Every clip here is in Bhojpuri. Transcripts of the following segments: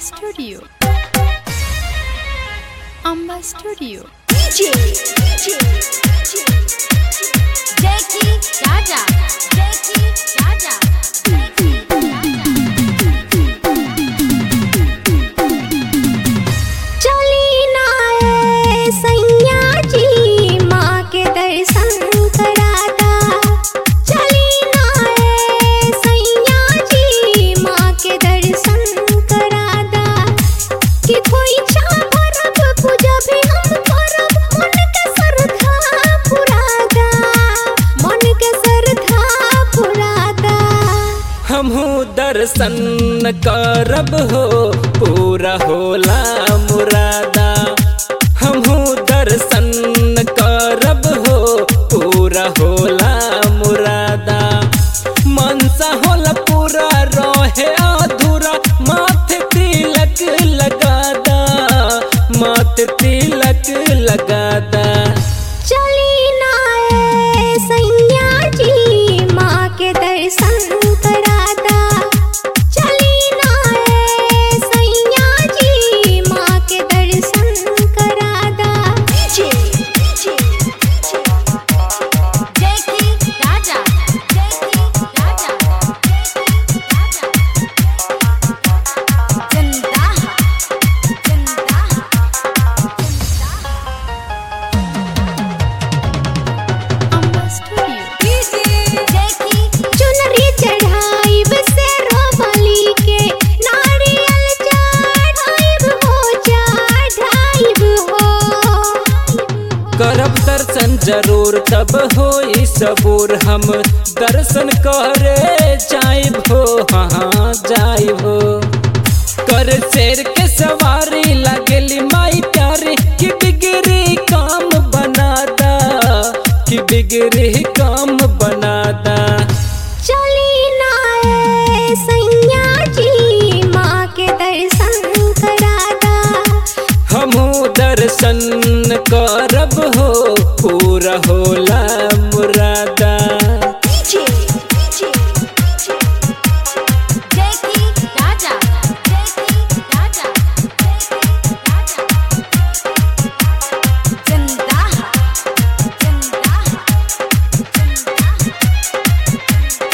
Studio. Amba Studio. DJ, DJ, DJ, Jackie Raja, Jackie Raja, Jackie चली ना ए सैया जी माँ के दर्शन कराता चली ना ए सैया जी माँ के दर्शन कराता कि कोई भरब पूजा भी हम करब मन के श्रद्धा पुरादा मन के श्रद्धा पुरादा हमहू दर्शन करब हो पूरा होला मुरादा हमहू दर्शन करब हो पूरा होला मुरादा मनसा होला पूरा रहे अधूरा माथे तिलक लगादा माथे तिलक लगादा चली ना ए सैया जी माँ के दर्शन कराता चली ना ए सैया जी माँ के दर्शन कराता डीजे डीजे जयकी राजा जयकी राजा जयकी राजा जिंदा जिंदा Amba Studio. चुनरी चढ़ाइब से रोबली के नारियल चढ़ाइब हो चढ़ाइब हो करब दर्शन जरूर तब हो सबूर हम दर्शन करे जाइब हो हाँ जाइब हो कर शेर के सवारी लगली माई प्यारी कि बिगड़ी काम बनादा कि बिगड़ी काम बनादा चली ना ए सैया जी माँ के दर्शन कराता हमहू दर्शन करब हो पूरा होला मुरादा डीजे डीजे जयकी राजा जयकी राजा जयकी राजा जिंदा जिंदा जिंदा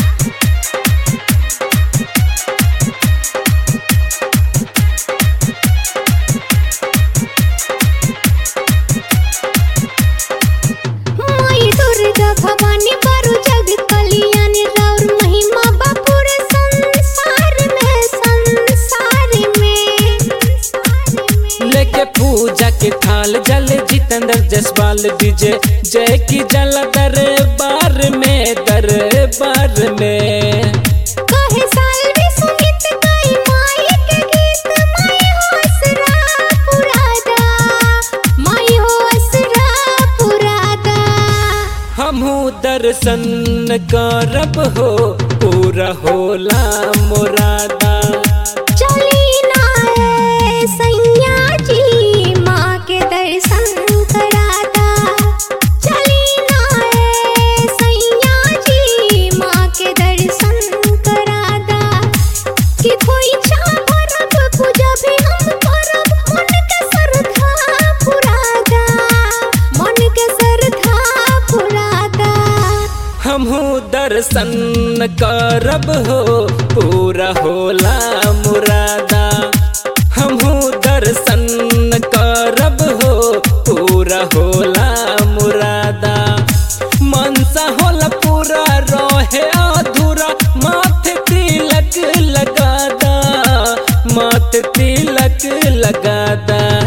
माई दुर्गा भवानी बारू जग कल्याणी राउर महिमा बापुर संसार में संसार में लेके पूजा के थाल जल जितेंद्र जसपाल विजय जय की जल दरबार में दरबार में कहे साल भी सुमित गई माई के गीत माई हो असरा पुरादा माई हो असरा पुरादा हमहू दर्शन करब हो पूरा होला मुरादा चली ना ए सैया जी माँ के दर्शन कराता चली ना ए सैया जी माँ के दर्शन कराता कि कोई भरब पूजा भी हम करब मन के श्रद्धा पुरादा मन के श्रद्धा पुरादा हमहू दर्शन करब हो पूरा होला मुरादा हमहू दर्शन करब हो पूरा होला मुरादा मनसा होला पूरा रहे अधूरा माथे तिलक लगादा माथे तिलक लगादा